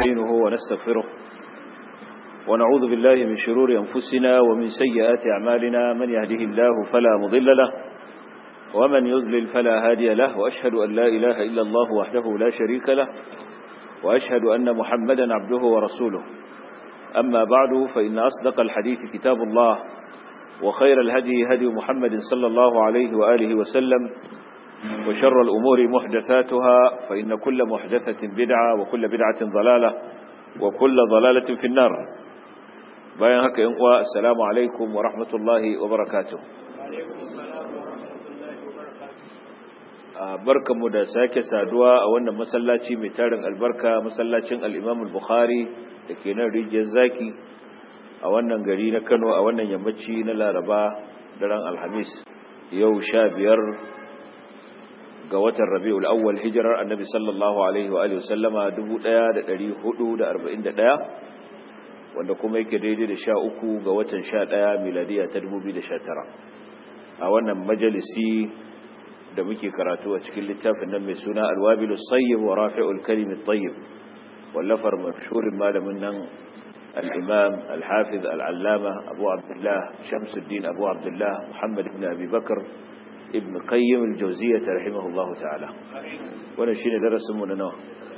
نستعينه ونستغفره ونعوذ بالله من شرور أنفسنا ومن سيئات أعمالنا من يهده الله فلا مضل له ومن يضلل فلا هادي له وأشهد أن لا إله إلا الله وحده لا شريك له وأشهد أن محمدا عبده ورسوله أما بعد فإن أصدق الحديث كتاب الله وخير الهدي هدي محمد صلى الله عليه وآله وسلم وشر الأمور محدثاتها فإن كل محدثة بدعة وكل بدعة ضلالة وكل ضلالة في النار bayan haka yan uwa assalamu alaikum wa rahmatullahi wa barakatuh barkamu da sake saduwa a wannan masallaci mai tarin albarka masallacin al-Imam al-Bukhari dake nan rijiyar zaki a wannan gari na Kano a wannan yammaci na Laraba daren Alhamis yau sha biyar ga watan Rabiul Awwal hijirar Annabi sallallahu alaihi wa alihi wasallama 1441 wanda kuma yake daidai da sha uku ga watan sha ɗaya miladiya ta dubu biyu da sha tara a wannan majalisi da muke karatu a cikin littafin nan mai suna alwabilu sayyib wa rafi'ul kalimi tayyib wallafar mashhurin malamin nan al-imam al-hafiz al-allama abu abdullah shamsuddin abu abdullah muhammad ibn abi bakr ibn qayyim al-jawziyyah rahimahullahu ta'ala wannan shine darasin mu na nawa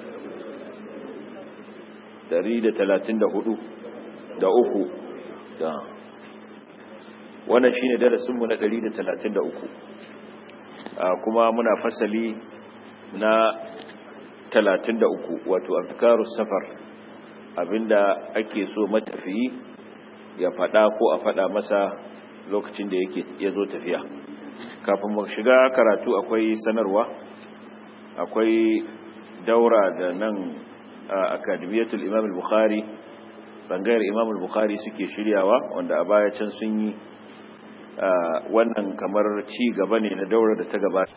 134 da uku da wannan shine darasinmu na 133 kuma muna fasali na 33 wato afkarus safar abinda ake so matafiyi ya fada ko a fada masa lokacin da yake ya zo tafiya kafin mu shiga karatu akwai sanarwa akwai daura da nan a akademiyatul imam al-bukhari tsangayar imam al-bukhari suke shiryawa wanda a baya can sun yi wannan kamar ci gaba ne na daura da ta gabata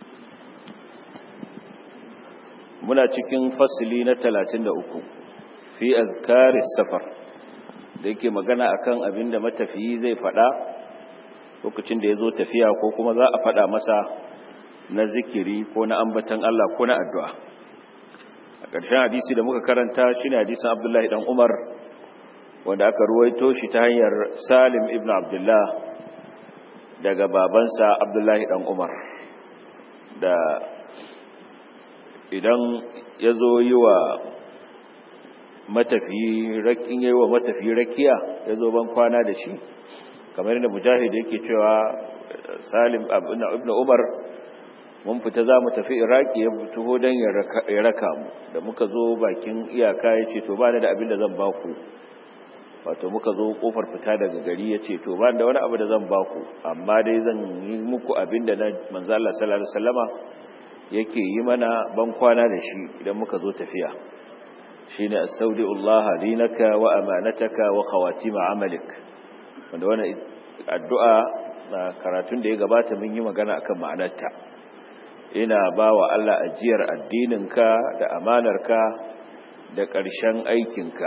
muna cikin fasili na 33 fi azkaris safar da yake magana akan abin da matafiyi zai fada lokacin da ya zo tafiya ko kuma za a fada masa na zikiri ko na ambatan Allah ko na addu'a a ƙarshen hadisi da muka karanta shi ne hadisin abdullahi ɗan umar wanda aka ruwaito shi ta hanyar salim ibn abdullah daga babansa abdullahi dan umar da idan ya zo yi wa matafiyi rakin yi wa matafiyi rakiya ya zo ban kwana da shi kamar yadda mujahid yake cewa salim ibn umar mun fita za mu tafi iraki ya fito don ya raka mu da muka zo bakin iyaka ya ce to ba da abin da zan baku wato muka zo kofar fita daga gari ya ce to ba da wani abu da zan baku amma dai zan yi muku abin da na manzo Allah sallallahu alaihi wasallama yake yi mana ban kwana da shi idan muka zo tafiya shine astaudiullah dinaka wa amanataka wa khawatim amalik wanda wannan addu'a na karatun da ya gabata mun yi magana akan ma'anarta ina bawa Allah ajiyar addininka da amanarka da ƙarshen aikinka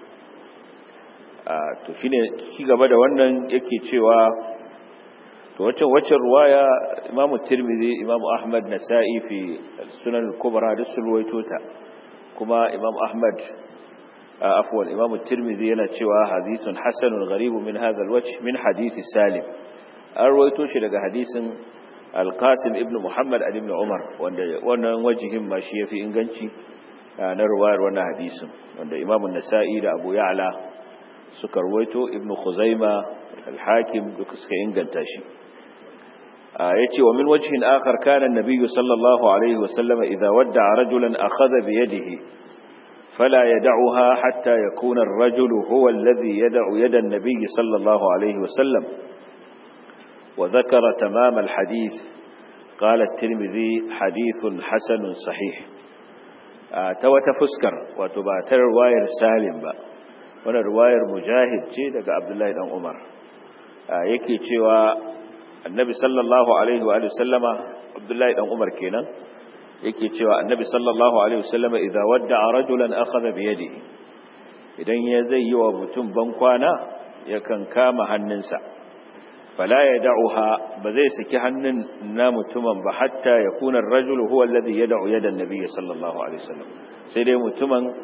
to shine shi gaba da wannan yake cewa to wacce wacce ruwaya Imam Tirmidhi Imam Ahmad Nasa'i fi Sunan al-Kubra da sulwaito ta kuma Imam Ahmad afwan Imam Tirmidhi yana cewa hadithun hasanun gharib min hadha al-wajh min hadith Salim an ruwaito shi daga hadisin Al-Qasim ibn Muhammad ibn Umar wanda wannan wajihin ma shi yafi inganci na ruwayar wannan hadisin wanda Imam Nasa'i da Abu Ya'la suka ruwaito ibnu khuzaima al-hakim duka suka inganta shi yace wa min wajhin akhar kana an-nabiy sallallahu alayhi wa sallam idha wadda'a rajulan akhadha bi yadihi fala yad'uha hatta yakuna ar-rajulu huwa alladhi yad'u yada an-nabiy sallallahu alayhi wa sallam wa dhakara tamam al-hadith qala at-tirmidhi hadithun hasanun sahih ta wata fuskar wato ba ta riwayar salim ba wannan ruwayar mujahid ce daga abdullahi dan umar yake cewa annabi sallallahu alaihi wa sallama abdullahi dan umar kenan yake cewa annabi sallallahu alaihi wa sallama idza wadda'a rajulan akhadha bi yadihi idan ya zai yi wa mutum ban kwana yakan kama hannunsa fala yad'uha ba zai saki hannun na mutumin ba hatta yakuna ar-rajulu huwa alladhi yad'u yada an-nabiy sallallahu alaihi wasallam sai dai mutumin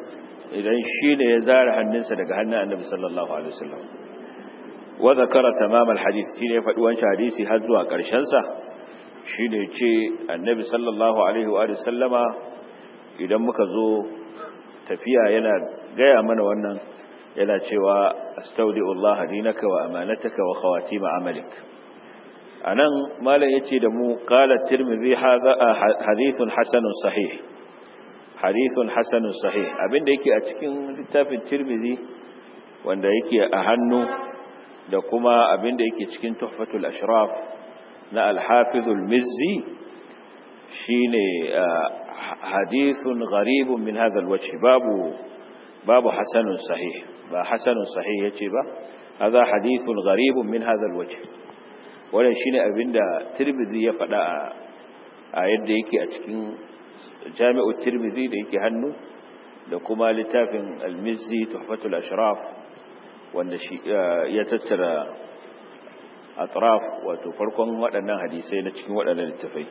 idan shi ne ya zara hannunsa daga hannun annabi sallallahu alaihi wasallam wa zakara tamam alhadith shi ne ya faɗi wancan hadisi har zuwa ƙarshen sa shi ne ce annabi sallallahu alaihi wa sallama idan muka zo tafiya yana gaya mana wannan yana cewa astaudi'ullah dinaka wa amanataka wa khawatim amalik anan malam yace da mu qala tirmidhi hadha hadithun hasanun sahih hadithun hasanun sahih abinda yake a cikin littafin tirmidhi wanda yake a hannu da kuma abinda yake cikin tuhfatul ashraf na al-hafiz al-mizzi shine hadithun gharibun min hadha al-wajh babu babu hasanun sahih ba hasanun sahih yace ba hadha hadithun gharibun min hadha al-wajh wannan shine abinda tirmidhi ya faɗa a yadda yake a cikin jami'u tirmidhi da yake hannu da kuma littafin al-mizzi tuhfatul ashraf wanda shi ya tattara atraf wato farkon waɗannan hadisai na cikin waɗannan littafai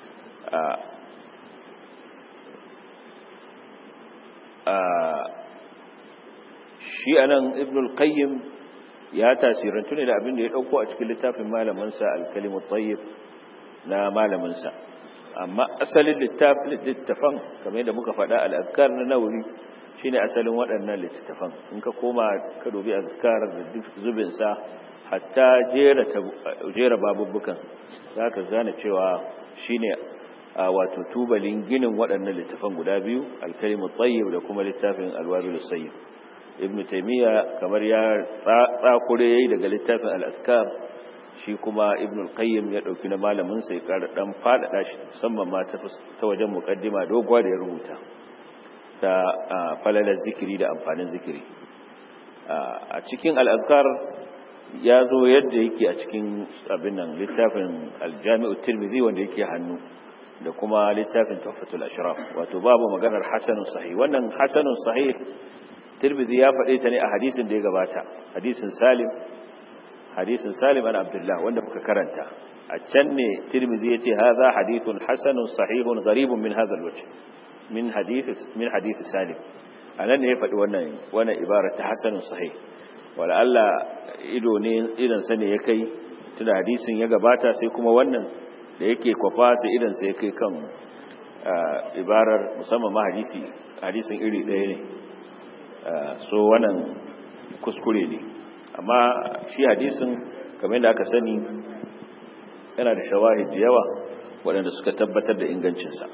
shi anan ibn al-qayyim ya tasirantu ne da abin da ya dauko a cikin littafin malaminsa al-kalimut tayyib na malaminsa amma asalin littafan kamar yadda muka faɗa al-azkar na nawawi shine asalin waɗannan littafan in ka koma ka dubi azkar da zubin sa hatta jera jera babubbukan zaka gane cewa shine wato tubalin ginin waɗannan littafan guda biyu al-kalimut tayyib da kuma littafin al-wabil sayyib ibn taymiya kamar ya tsakure yayi daga littafin al-azkar shi kuma ibn al-qayyim ya dauki na malamin sai kara dan fadada shi musamman ma ta ta wajen muqaddima dogwa da ya rubuta ta falalar zikiri da amfanin zikiri a cikin al-azkar ya zo yadda yake a cikin abin nan littafin al-jami'u tirmidhi wanda yake hannu da kuma littafin tuhfatul ashraf wato babu maganar hasanun sahih wannan hasanun sahih tirmidhi ya faɗe ta ne a hadisin da ya gabata hadisin salim hadisin salim an abdullah wanda muka karanta a can ne tirmidhi yace hadha hadithun hasanun sahihun gharibun min hadha alwajh min hadith min hadith salim anan ne ya faɗi wannan wannan ibara ta hasanun sahih wala Allah ido ne idan sa ne ya kai tunda hadisin ya gabata sai kuma wannan da yake kwafa sai idan sa ya kai kan ibarar musamman ma hadisi hadisin iri ɗaya ne so wannan kuskure ne amma shi hadisin kamar da aka sani yana da shawahid da yawa waɗanda suka tabbatar da ingancinsa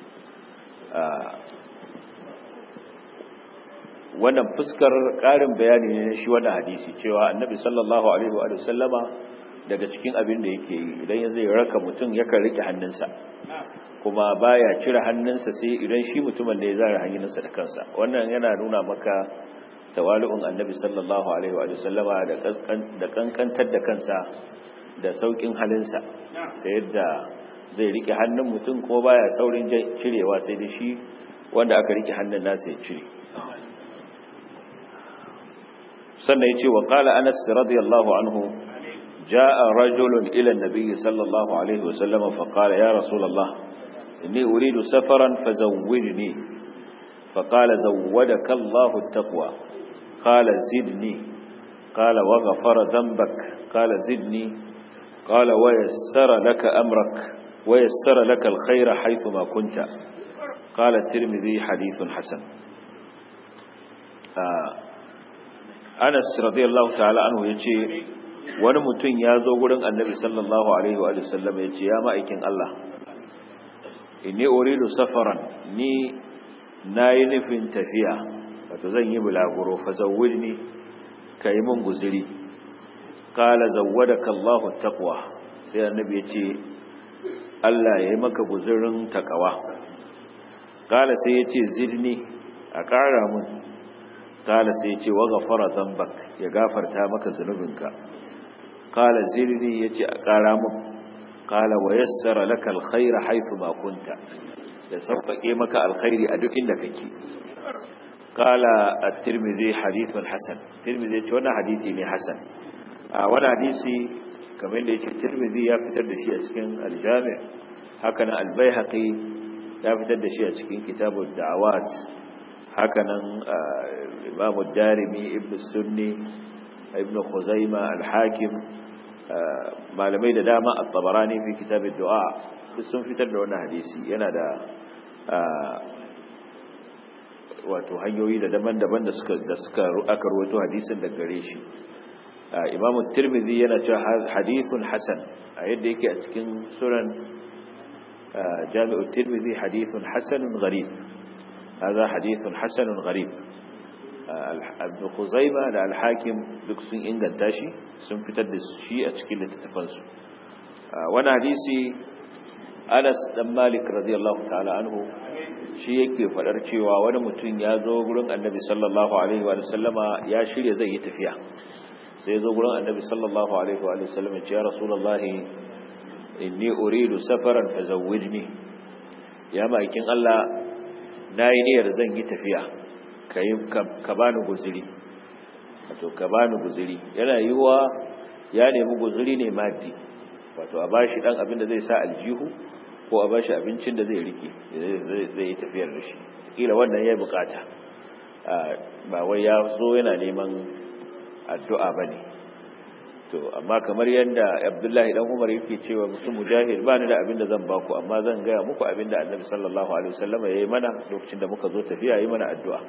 wannan fuskar ƙarin bayani ne shi wannan hadisi cewa annabi sallallahu alaihi wa sallama daga cikin abin da yake yi idan ya zai raka mutum yakan rike hannunsa kuma baya cire hannunsa sai idan shi mutumin da ya zara hannunsa da kansa wannan yana nuna maka tawali'un annabi sallallahu alaihi wa sallama da kankantar da kansa da saukin halinsa da yadda zai rike hannun mutum ko baya saurin cirewa sai da shi wanda aka rike hannun nasa ya cire sannan yace wa qala anas radiyallahu anhu جاء رجل إلى النبي صلى الله عليه وسلم فقال يا رسول الله إني أريد سفرا فزودني فقال زودك الله التقوى قال زدني قال وغفر ذنبك قال زدني قال ويسر لك أمرك ويسر لك الخير حيثما كنت قال الترمذي حديث حسن آه أنس رضي الله تعالى عنه يجي wani mutum ya zo gurin annabi sallallahu alaihi wa sallam ya ce ya ma'aikin Allah inni uridu safaran ni nayi nufin tafiya wato zan yi bulaguro fa zawwidni kai mun guzuri qala zawwadaka Allahu taqwa sai annabi ya ce Allah ya yi maka guzurin takawa qala sai ya ce zidni a ƙara mun qala sai ya ce wa ghafara dhanbak ya gafarta maka zunubinka qala zidni ya ce a ƙara mun qala wa yassara laka alkhaira haythu ma kunta da sauƙaƙe maka alkhairi a duk inda kake qala at-tirmidhi hadithun hasan tirmidhi ce wannan hadisi ne hasan a wannan hadisi kamar da yake tirmidhi ya fitar da shi a cikin al-jami' haka nan al-baihaqi ya fitar da shi a cikin kitabud da'awat hakanan imamu darimi ibn sunni ibn khuzaima al-hakim malamai da dama at-tabarani fi kitab ad-du'a sun fitar da wannan hadisi yana da wato hanyoyi da daban-daban da suka da suka aka rawaito hadisin da gare shi imamu tirmidhi yana cewa hadithun hasan a yadda yake a cikin sunan jami'u tirmidhi hadithun hasanun gharib هذا حديث حسن غريب ابن خزيمة da al-hakim duk sun inganta shi sun fitar da shi a cikin littattafansu wani hadisi Anas dan Malik radiyallahu ta'ala anhu shi yake fadar cewa wani mutum ya zo gurin Annabi sallallahu alaihi wa sallama ya shirya zai yi tafiya sai ya zo gurin Annabi sallallahu alaihi wa sallama ya ce ya Rasulullahi inni uridu safaran fazawwijni ya ma'aikin Allah na yi niyyar zan yi tafiya ka bani guziri wato ka bani guziri yana yiwuwa ya nemi guziri ne mati wato a bashi dan abin da zai sa aljihu ko a bashi abincin da zai rike zai yi tafiyar da shi kila wannan ya bukata ba wai ya zo yana neman addu'a ba ne to amma kamar yadda abdullahi dan umar yake cewa mutum mujahid ba ni da abin da zan baku amma zan gaya muku abin da annabi sallallahu alaihi wasallam ya yi mana lokacin da muka zo tafiya yi mana addu'a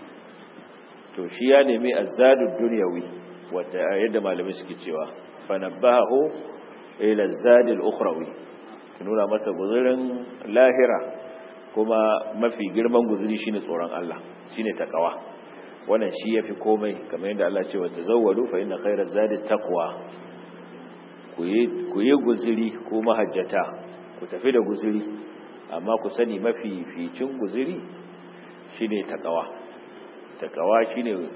to shi ya nemi azzadud dunyawi wata yadda malamai suke cewa fa nabahu ila azzadil ukhrawi nuna masa guzurin lahira kuma mafi girman guzuri shine tsoron Allah shine takawa wannan shi yafi komai kamar yadda Allah ce wa tazawwadu fa inna khayra zadi taqwa ku yi guzuri ko mahajjata ku tafi da guzuri amma ku sani mafi ficin guzuri shine takawa takawa shine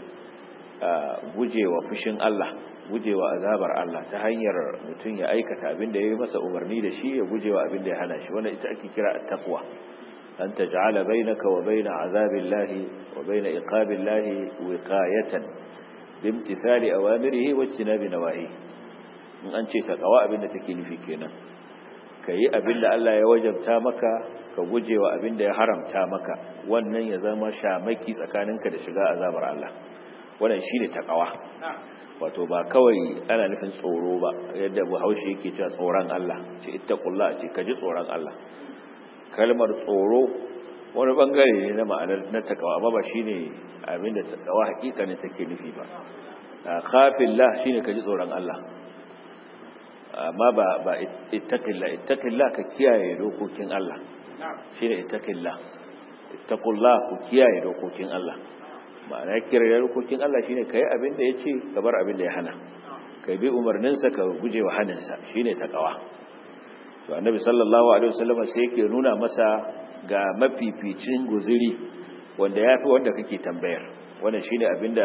gujewa fushin Allah gujewa azabar Allah ta hanyar mutum ya aikata abin da ya yi masa umarni da shi ya gujewa abin da ya hana shi wannan ita ake kira at-taqwa أن تجعل بينك وبين عذاب الله وبين إقاب الله وقاية بامتثال أوامره واجتناب نواهيه in an ce taqwa abin da take nufi kenan kai abin da Allah ya wajabta maka ka gujewa abin da ya haramta maka wannan ya zama shamaki tsakaninka da shiga azabar Allah wannan shine taqwa wato ba kawai ana nufin tsoro ba yadda Bahaushe yake cewa tsoron Allah ce ittaqullah ce kaji tsoron Allah kalmar tsoro wani bangare ne na ma'anar na takawa amma ba shine abinda takawa hakikanin take nufi ba khafillah shine kaji tsoron Allah amma ba ba ittaqillah ittaqillah ka kiyaye dokokin Allah shine ittaqillah ittaqullah ku kiyaye dokokin Allah ma'ana kiyaye dokokin Allah shine kai abin da yace ka bar abin da ya hana kai bi umarninsa ka guje wa haninsa shine takawa to annabi sallallahu alaihi wasallam sai yake nuna masa ga mafificin guziri wanda yafi wanda kake tambayar wannan shine abinda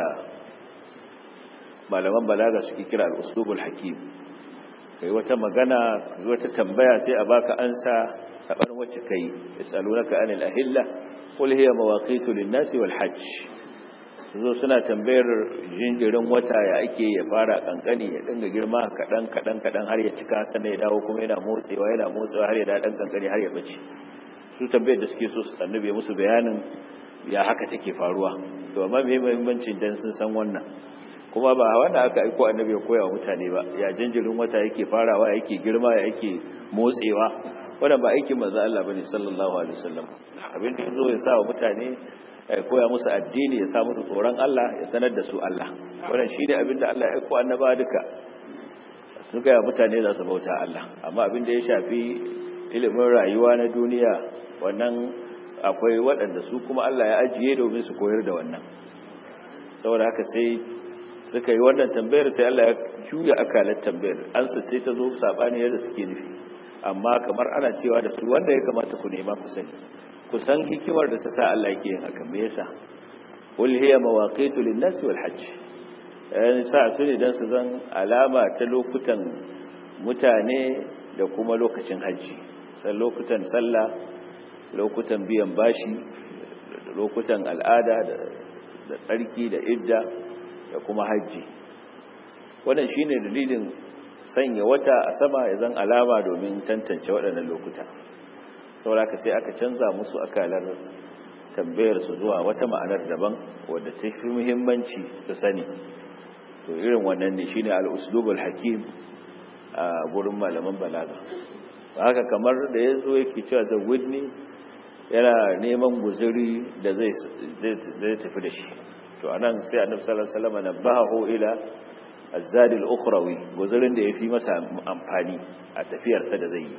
malaman balaga suke kira al-uslubul hakim kai wata magana kai wata tambaya sai a baka ansa sabar wacce kai yasalunaka anil ahilla qul hiya mawaqitu lin-nasi wal hajj zo suna tambayar jinjirin wata ya ake ya fara kankani ya dinga girma kadan kadan kadan har ya cika sannan ya dawo kuma yana motsewa yana motsewa har ya da dan kankani har ya bace su tambayar da suke so su annabi musu bayanin ya haka take faruwa to amma me muhimmancin dan sun san wannan kuma ba wanda aka aiko annabi ya koya wa mutane ba ya jinjirin wata yake farawa yake girma ya yake motsewa wannan ba aikin manzo Allah bane sallallahu alaihi wasallam abin da yazo ya sa wa mutane ya koya musu addini ya sa musu tsoron Allah ya sanar da su Allah wannan shine abin da Allah ya aiko annaba duka su ga mutane za su bauta Allah amma abin da ya shafi ilimin rayuwa na duniya wannan akwai waɗanda su kuma Allah ya ajiye domin su koyar da wannan saboda haka sai suka yi wannan tambayar sai Allah ya juya akalar tambayar an su ta zo sabani yadda suke nufi amma kamar ana cewa da su wanda ya kamata ku nema ku sani ku san hikimar da ta sa Allah yake yin haka me yasa qul hiya mawaqitu lin-nas wal hajj eh sa su ne dan su zan alama ta lokutan mutane da kuma lokacin haji sai lokutan sallah lokutan biyan bashi lokutan al'ada da tsarki da idda da kuma hajji wannan shine dalilin sanya wata a sama ya zan alama domin tantance waɗannan lokuta sauraka sai aka canza musu akalar tambayar su zuwa wata ma'anar daban wadda ta fi muhimmanci su sani to irin wannan ne shine al-uslubul hakim a gurin malaman balaga haka kamar da yazo yake cewa da widni yana neman guzuri da zai zai tafi da shi to anan sai annabi sallallahu alaihi wasallam nabahu ila az-zadi al-ukhrawi guzurin da yafi masa amfani a tafiyarsa da zai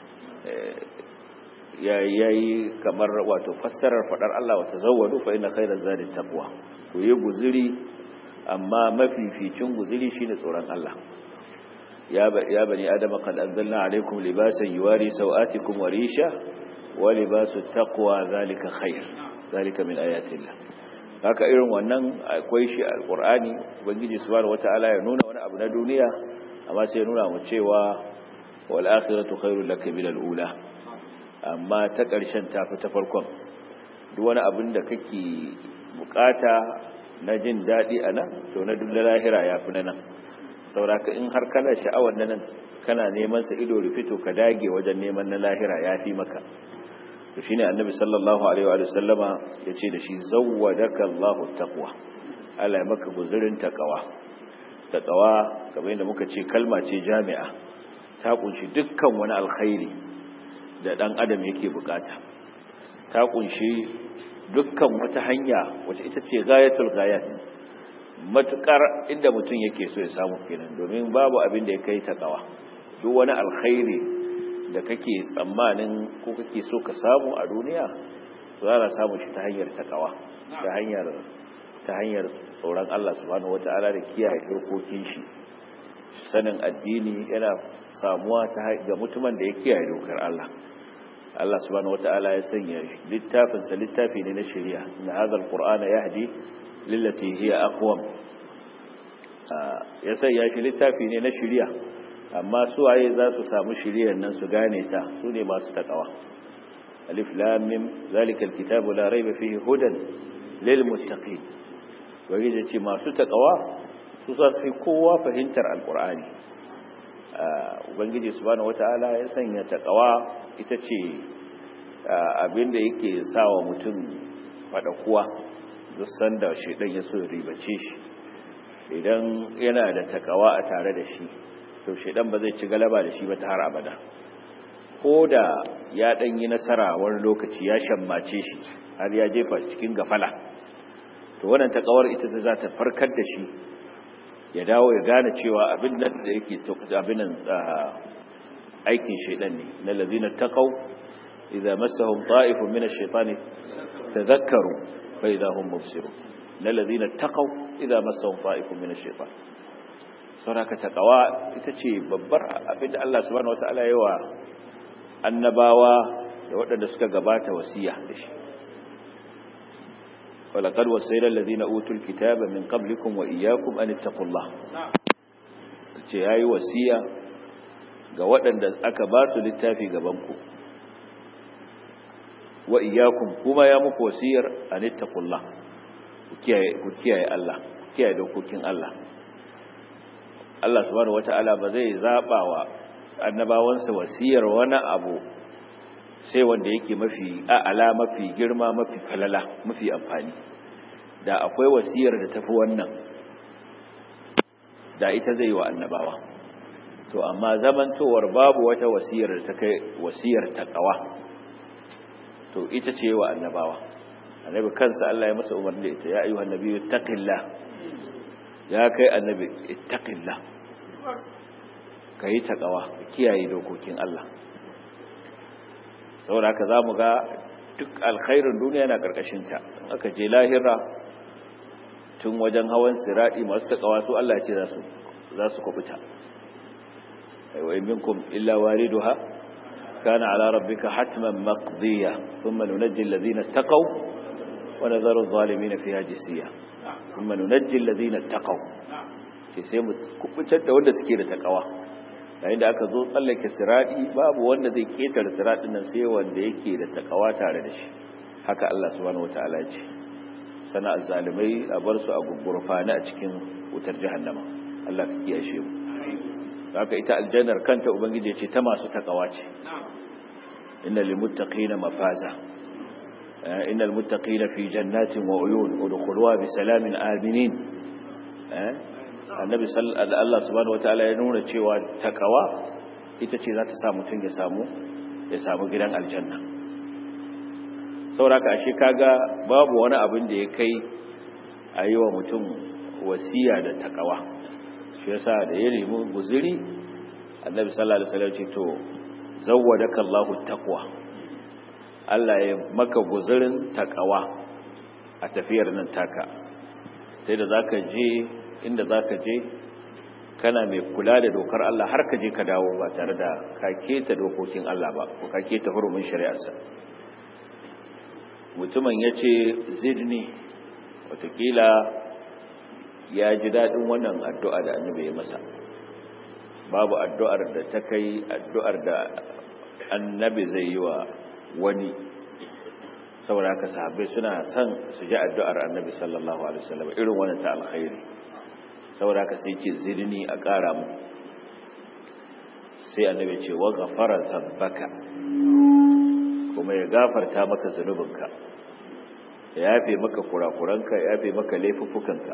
yi yayi kamar wato fassarar fadar Allah wa tazawwadu fa inna khayra zadi taqwa to yi guzuri amma mafificin guzuri shine tsoron Allah ya ya bani adama qad anzalna alaykum libasan yuwari sawatikum wa risha wa libasu taqwa zalika khair zalika min ayatillah haka irin wannan akwai shi alqur'ani ubangiji subhanahu wataala ya nuna wani abu na duniya amma sai ya nuna mu cewa wal akhiratu khairul lak min al ula amma ta ƙarshen tafi ta farkon duk wani abin da kake bukata na jin daɗi a nan to na duk lahira ya fi na nan sauraka in har kana sha'awar na nan kana neman sa ido rufito ka dage wajen neman na lahira ya fi maka to shine annabi sallallahu alaihi wa sallama yace da shi zawwadaka Allahu taqwa Allah ya maka guzurin taqwa taqwa kamar yadda muka ce kalma ce jami'a ta kunshi dukkan wani alkhairi da dan adam yake bukata ta kunshi dukkan wata hanya wacce ita ce gayatul gayat matukar inda mutum yake so ya samu kenan domin babu abin da ya kai taqwa duk wani alkhairi da kake tsammanin ko kake so ka samu a duniya za ka samu shi ta hanyar takawa ta hanyar ta hanyar tsoron Allah subhanahu wata'ala da kiyaye dokokin shi sanin addini yana samuwa ta ga mutumin da ya kiyaye dokar Allah Allah subhanahu wata'ala ya sanya littafin sa littafi ne na shari'a inna hadha alqur'ana yahdi lillati hiya aqwam ya sanya shi littafi ne na shari'a amma su waye za su samu shiriyar nan su gane ta su ne masu takawa alif lam mim zalika alkitabu la rayba fihi hudan lil muttaqin wani da ce masu takawa su za su fi kowa fahimtar alqur'ani ubangiji subhanahu wataala ya sanya takawa ita ce abinda yake sawa mutum fada kuwa duk sanda shedan ya so ribace shi idan yana da takawa a tare da shi to shaidan ba zai ci galaba da shi ba ta har abada ko da ya dan yi nasara wani lokaci ya shammace shi har ya jefa shi cikin gafala to wannan takawar ita ta za ta farkar da shi ya dawo ya gane cewa abin nan da yake abin nan aikin shaidan ne na lazina taqaw idza massahum ta'ifun min ash-shaytani tadhakkaru fa idza hum mubsirun na lazina taqaw idza massahum ta'ifun min ash-shaytani sauraka taqwa ita ce babbar abin da Allah subhanahu wataala ya wa annabawa da waɗanda suka gabata wasiya da shi walaqad wasayna alladhina utul kitaba min qablikum wa iyyakum an ittaqullah ce yayi wasiya ga waɗanda aka ba su littafi gaban ku wa iyyakum kuma ya muku wasiyar an ittaqullah ku kiyaye ku kiyaye Allah ku kiyaye dokokin Allah Allah subhanahu wata'ala ba zai zaba wa annabawansa wasiyar wani abu sai wanda yake mafi a'ala mafi girma mafi falala mafi amfani da akwai wasiyar da tafi wannan da ita zai wa annabawa to amma zamantowar babu wata wasiyar da ta kai wasiyar taqwa to ita ce wa annabawa annabi kansa Allah ya masa umarni da ita ya ayyuhan nabiyyu taqillah ya kai annabi ittaqillah kai taqwa kiyaye dokokin Allah saboda haka zamu ga duk alkhairin duniya yana karkashin ta aka je lahira tun wajen hawan siradi masu taqwa su Allah ya ce za su za su kubuta ay wa minkum illa waliduha kana ala rabbika hatman maqdiya thumma nunajji alladhina taqaw wa nadharu adh-dhalimin fiha jisiya kuma nunajjil ladina taqaw ce sai mu kubutar da wanda suke da takawa yayin da aka zo tsallake siradi babu wanda zai ketare siradin nan sai wanda yake da takawa tare da shi haka Allah subhanahu wataala ce sana azzalimai a bar su a gurgurfani a cikin wutar jahannama Allah ka kiyashe mu haka ita aljannar kanta ubangiji ce ta masu takawa ce innal lil muttaqina mafaza innal muttaqina fi jannatin wa uyun udkhuluha bi salamin aminin annabi Allah subhanahu wataala ya nuna cewa takawa ita ce za ta sa mutum ya samu ya samu gidan aljanna sauraka ashe kaga babu wani abin da ya kai a yi wa mutum wasiya da takawa shi yasa da ya nemi guziri annabi sallallahu alaihi wasallam ce to zawwadaka Allahu taqwa Allah ya maka guzirin takawa a tafiyar nan taka sai da zaka je inda zaka je kana mai kula da dokar Allah har ka je ka dawo ba tare da ka keta dokokin Allah ba ko ka keta hurumin shari'arsa mutumin ya ce zidni watakila ya ji daɗin wannan addu'a da annabi ya masa babu addu'ar da ta kai addu'ar da annabi zai yi wa wani saboda haka sahabbai suna son su ji addu'ar annabi sallallahu alaihi wasallam irin wannan ta alkhairi saboda haka sai ce zidni a ƙara mu sai annabi ce wa ghafara zambaka kuma ya gafarta maka zunubinka ya yafe maka kurakuranka ya yafe maka laifuffukanka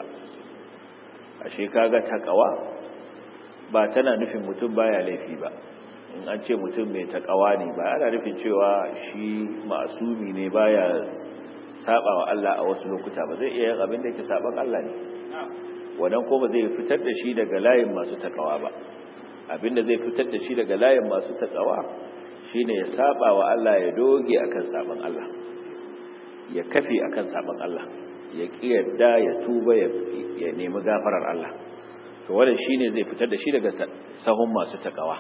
ashe kaga takawa ba tana nufin mutum baya laifi ba in an ce mutum mai takawa ne ba ana nufin cewa shi masumi ne baya saba wa Allah a wasu lokuta ba zai iya yin abin da yake saban Allah ne wannan ko ba zai fitar da shi daga layin masu takawa ba abinda zai fitar da shi daga layin masu takawa shine ya saba wa Allah ya doge akan saban Allah ya kafe akan saban Allah ya kiyarda ya tuba ya nemi gafarar Allah to wannan shine zai fitar da shi daga sahun masu takawa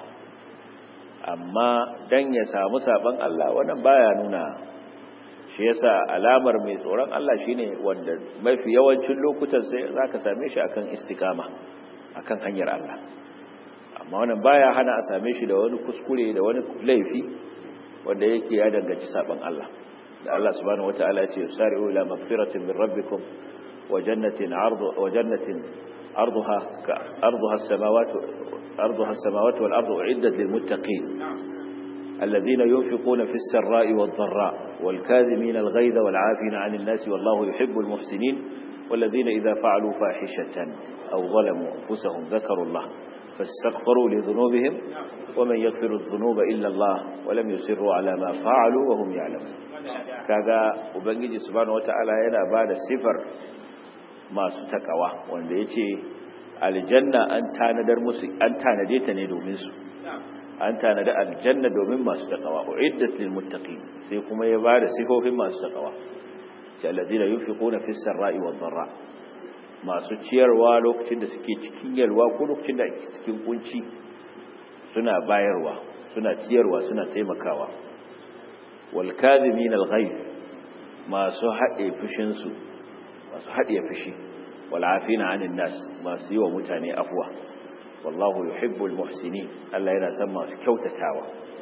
amma dan ya samu saban Allah wannan baya nuna shi yasa alamar mai tsoron Allah shine wanda mafi yawancin lokutan sai zaka same shi akan istikama akan hanyar Allah amma wannan baya hana a same shi da wani kuskure da wani laifi wanda yake ya danganci saban Allah da Allah subhanahu wataala ya ce sari'u ila magfiratin min rabbikum wa jannatin ardu wa jannatin arduha ka arduha as-samawati arduha as-samawati wal ardu uiddat lil muttaqin alladhina yunfiquna fis sarra'i wad dharra wal kadhimina al ghayza wal 'afina 'anil nasi wallahu yuhibbul muhsinin والذين إذا فعلوا فاحشة أو ظلموا أنفسهم ذكروا الله فاستغفروا لذنوبهم ومن يغفر الذنوب إلا الله ولم يسروا على ما فعلوا وهم يعلمون kaga ubangiji subhanahu wataala yana bada sifar masu takawa wanda yace aljanna an tanadar musu an tanade ta ne domin su an tanada aljanna domin masu takawa uiddat lil muttaqin sai kuma ya bada sifofin masu takawa ce alladina yunfiquna fis sarra'i wad dharra masu ciyarwa lokacin da suke cikin yalwa ko lokacin da ake cikin kunci suna bayarwa suna ciyarwa suna taimakawa wal kadhimin al ghayth masu haɗe fushin su masu haɗe fushi wal afina 'anil nas masu yi wa mutane afwa wallahu yuhibbul muhsinin Allah yana son masu kyautatawa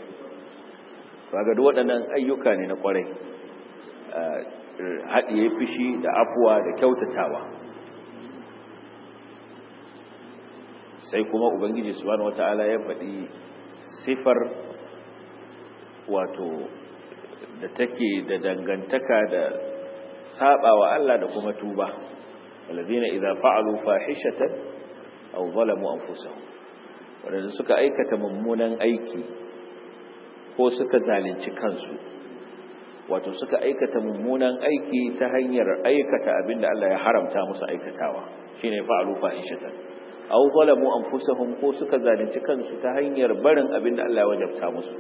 kaga duk waɗannan ayyuka ne na kwarai haɗiye fushi da afuwa da kyautatawa sai kuma ubangiji subhanahu wata'ala ya faɗi sifar wato da take da dangantaka da sabawa Allah da kuma tuba alladhina idza fa'alu fahishatan aw zalamu anfusahum wanda suka aikata mummunan aiki ko suka zalunci kansu wato suka aikata mummunan aiki ta hanyar aikata abinda Allah ya haramta musu aikatawa shine fa'alu fahishatan aw zalamu anfusahum ko suka zalunci kansu ta hanyar barin abinda Allah ya wajabta musu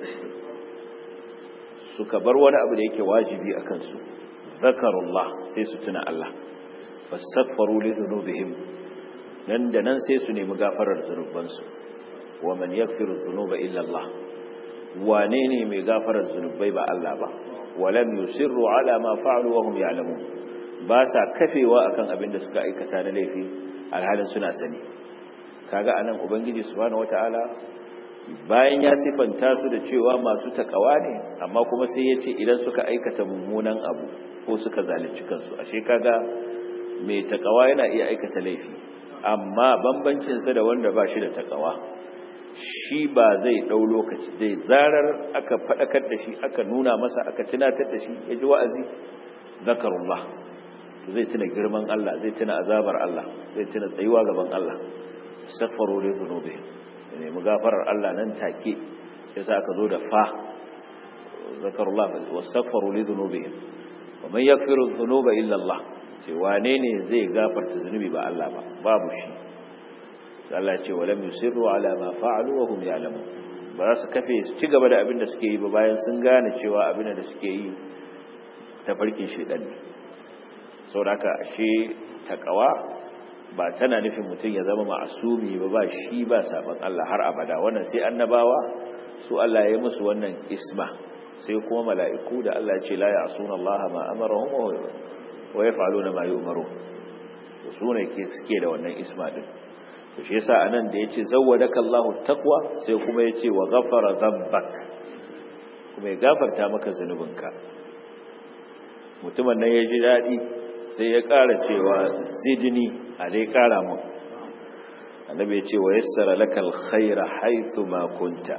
suka bar wani abu da yake wajibi a kansu zakarullah sai su tuna Allah fastaghfaru li dhunubihim nan da nan sai su nemi gafarar zunubansu wa man yaghfiru dhunuba illa Allah wane ne mai gafarar zunubai ba Allah ba walam yusirru ala ma fa'alu wa hum ya'lamun ba sa kafewa akan abin da suka aikata na laifi alhalin suna sani kaga anan ubangiji subhanahu wataala bayan ya sifanta su da cewa masu takawa ne amma kuma sai ya ce idan suka aikata mummunan abu ko suka zalunci kansu ashe kaga mai takawa yana iya aikata laifi amma bambancin sa da wanda ba shi da takawa shi ba zai ɗau lokaci zai zarar aka faɗakar da shi aka nuna masa aka tunatar da shi ya ji wa'azi zakarullah zai tuna girman Allah zai tuna azabar Allah zai tuna tsayuwa gaban Allah safaru li dhunubi ne mu gafarar Allah nan take yasa aka zo da fa zakarullah wasafaru li dhunubi wa man yaghfiru dhunuba illa Allah ce wane ne zai gafarta zunubi ba Allah ba babu shi Allah ce walam yusirru ala ma fa'alu wa hum ya'lamun ba za su kafe su ci gaba da abin da suke yi ba bayan sun gane cewa abin da suke yi tafarkin shedan ne saboda ashe takawa ba tana nufin mutum ya zama ma'asumi ba ba shi ba saban Allah har abada wannan sai annabawa su Allah ya musu wannan isma sai kuma mala'iku da Allah ce la ya'suna Allah ma amarahum wa yaf'aluna ma yu'marun su ne ke suke da wannan isma din to shi yasa anan da yace zawwadaka Allahu taqwa sai kuma yace wa ghafara dhanbak kuma ya gafarta maka zanubinka mutumin nan ya ji dadi sai ya ƙara cewa zidni a dai ƙara mu annabi ya ce wa yassara lakal khaira haythu ma kunta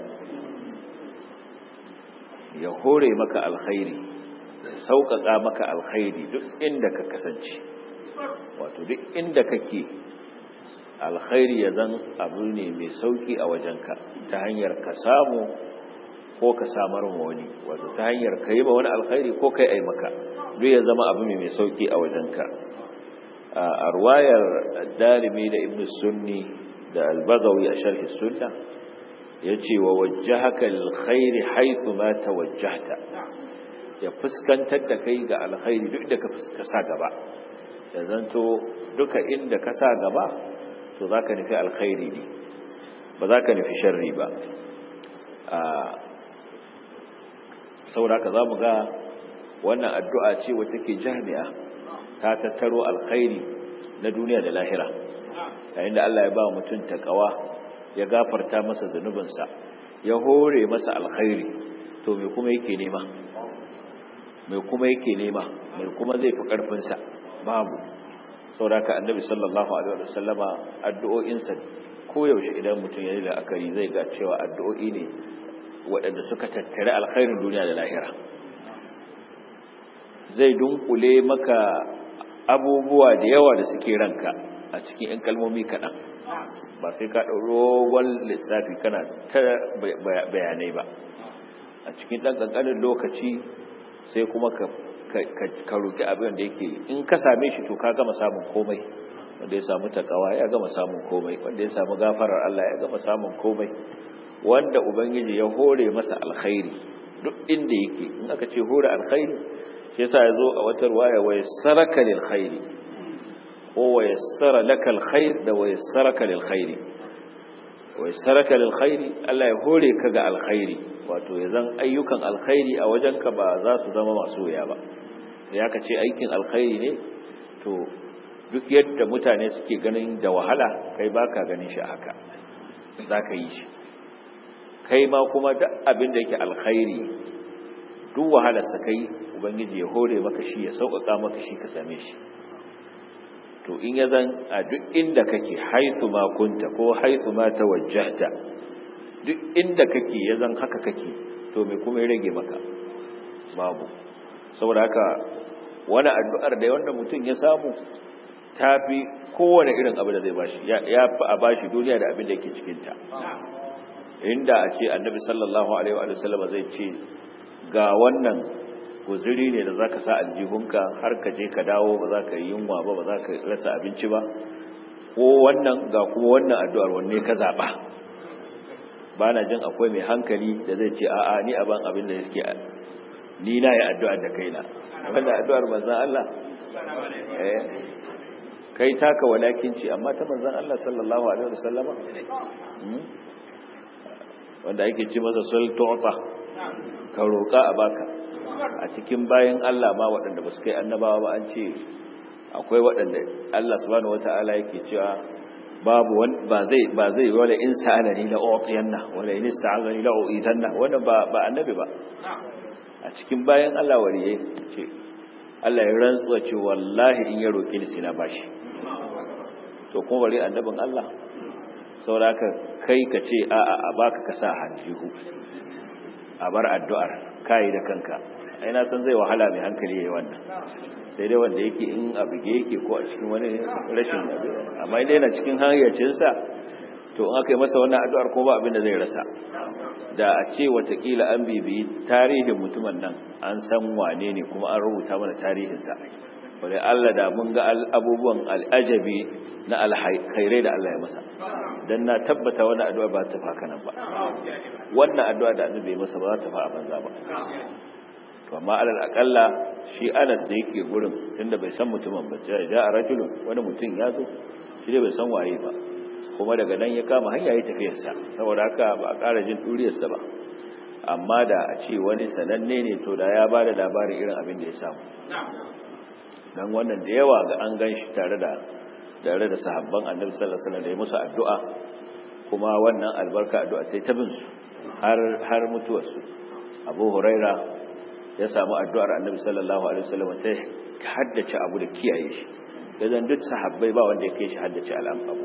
ya hore maka alkhairi sauƙaƙa maka alkhairi duk inda ka kasance wato duk inda kake alkhairi ya zan abu ne mai sauƙi a wajenka ta hanyar ka samu ko ka samar ma wani wato ta hanyar ka yi ma wani alkhairi ko kai ai maka duk ya zama abu mai sauƙi a wajenka a ruwayar darimi da ibn sunni da albagawi a sharhi sunna ya ce wa wajahaka alkhairi haithu ma tawajjahta ya fuskantar da kai ga alkhairi duk da ka sa gaba ya zanto duka inda ka sa gaba to za ka nufi alkhairi ne ba za ka nufi sharri ba saboda ka za mu ga wannan addu'a ce wacce ke jami'a ta tattaro alkhairi na duniya da lahira yayin da Allah ya ba mutum takawa ya gafarta masa zunubinsa ya hore masa alkhairi to me kuma yake nema mai kuma yake nema mai kuma zai fi ƙarfinsa babu sauraka annabi sallallahu alaihi wasallama addu'o'insa koyaushe idan mutum ya yi la'akari zai ga cewa addu'o'i ne waɗanda suka tattare alkhairin duniya da lahira zai dunkule maka abubuwa da yawa da suke ranka a cikin 'yan kalmomi kaɗan ba sai ka ɗaurogon lissafi kana ta bayanai ba a cikin ɗan ƙanƙanin lokaci sai kuma ka ka roki abin da yake in ka same shi to ka gama samun komai wanda ya samu takawa ya gama samun komai wanda ya samu gafarar Allah ya gama samun komai wanda ubangiji ya hore masa alkhairi duk inda yake in aka ce hore alkhairi shi yasa yazo a wata riwaya wa yassaraka lil khairi ko wa yassara laka al khair da wa yassaraka lil khairi wa yassaraka lil khairi Allah ya hore ka ga alkhairi wato yazan ayyukan alkhairi a wajenka ba za su zama masu wuya ba sai aka ce aikin alkhairi ne to duk yadda mutane suke ganin da wahala kai baka ganin shi haka zaka yi shi kai ma kuma duk abin da yake alkhairi duk wahalar sa kai ubangiji ya hore maka shi ya sauƙaƙa maka shi ka same shi to in ya zan a duk inda kake haithu ma kunta ko haithu ma tawajjahta duk inda kake ya zan haka kake to me kuma ya rage maka babu saboda haka wani addu'ar da wanda mutum ya samu ta fi kowane irin abu da zai bashi ya fi a bashi duniya da abin da yake cikinta inda a ce annabi sallallahu alaihi wa sallam zai ce ga wannan guzuri ne da zaka sa aljihunka har ka je ka dawo ba za ka yi yunwa ba ba za ka rasa abinci ba ko wannan ga kuma wannan addu'ar wanne ka zaba ba na jin akwai mai hankali da zai ce a'a ni aban abin da yake ni na yi addu'ar da kaina wanda addu'ar manzan Allah eh kai taka walakinci amma ta manzan Allah sallallahu alaihi wasallama wanda yake ci masa sul tu'ta ka roka a baka a cikin bayan Allah ma waɗanda ba su kai annabawa ba an ce akwai waɗanda Allah subhanahu wataala yake cewa babu ba zai ba zai wala in sa'alani la u'tiyanna wala in ista'azani la u'itanna wannan ba ba annabi ba a cikin bayan Allah wariye ce Allah ya rantsuwa ce wallahi in ya roƙi ni sina bashi to kuma bari annabin Allah sauraka kai ka ce a a baka ka sa hanjihu a bar addu'ar kai da kanka ai na san zai wahala mai hankali yayi wannan sai dai wanda yake in a buge yake ko a cikin wani rashin amma idan yana cikin hayyacinsa to in aka yi masa wannan addu'ar ko ba abin da zai rasa da a ce watakila an bibiyi tarihin mutumin nan an san wane ne kuma an rubuta mana tarihinsa wadda Allah da mun ga abubuwan al'ajabi na alkhairai da Allah ya masa don na tabbata wannan addu'a ba ta faka nan ba wannan addu'a da annabi ya masa ba za ta fa a banza ba to amma alal akalla shi Anas da yake gurin tunda bai san mutumin ba ja a rajulun wani mutum ya zo shi dai bai san waye ba kuma daga nan ya kama hanya ya tafiyarsa saboda haka ba a ƙara jin ɗuriyarsa ba amma da a ce wani sananne ne to da ya ba da labarin irin abin da ya samu don wannan da yawa ga an gan shi tare da tare da sahabban annabi sallallahu alaihi wasallam da ya musu addu'a kuma wannan albarka addu'a ta tabin su har har mutuwarsu Abu Huraira ya samu addu'ar annabi sallallahu alaihi wasallam ta haddace abu da kiyaye shi dan duk sahabbai ba wanda ya kai shi haddace al'amu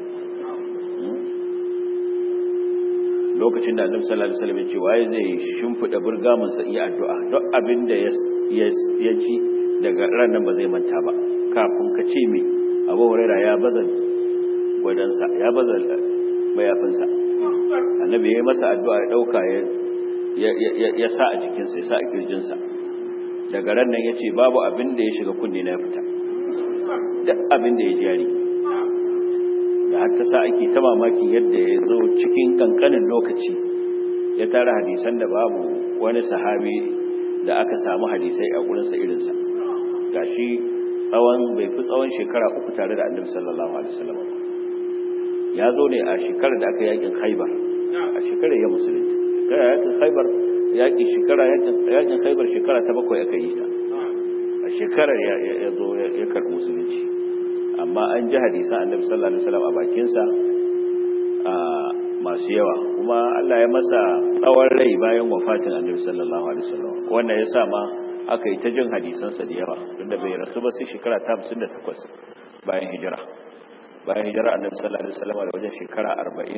lokacin da annabi sallallahu alaihi wasallam ya ce waye zai shimfida burgamin sa iya addu'a duk abin da ya ci daga ranan ba zai manta ba kafin ka ce me Abu Huraira ya baza gwadan sa ya baza mayafin sa annabi ya masa addu'a ya dauka ya ya sa a jikin sa ya sa a kirjin sa daga ran nan yace babu abin da ya shiga kunne na ya fita duk abin da ya ji yari da har ta sa ake ta mamaki yadda ya zo cikin kankanin lokaci ya tara hadisan da babu wani sahabi da aka samu hadisai a gurinsa irinsa ga shi tsawon bai fi tsawon shekara uku tare da annabi sallallahu alaihi wasallam ya zo ne a shekarar da aka yakin haibar a shekarar ya musulunta shekara yakin haibar yaki shekara yakin haibar shekara ta bakwai aka yi ta a shekarar ya zo ya karɓi musulunci amma an ji hadisan annabi sallallahu alaihi wasallam a bakinsa a masu yawa kuma Allah ya masa tsawon rai bayan wafatin annabi sallallahu alaihi wasallam wannan ya sa ma aka yi ta jin hadisansa da yawa tunda bai rasu ba sai shekara ta 58 bayan hijira bayan hijira annabi sallallahu alaihi wasallam da wajen shekara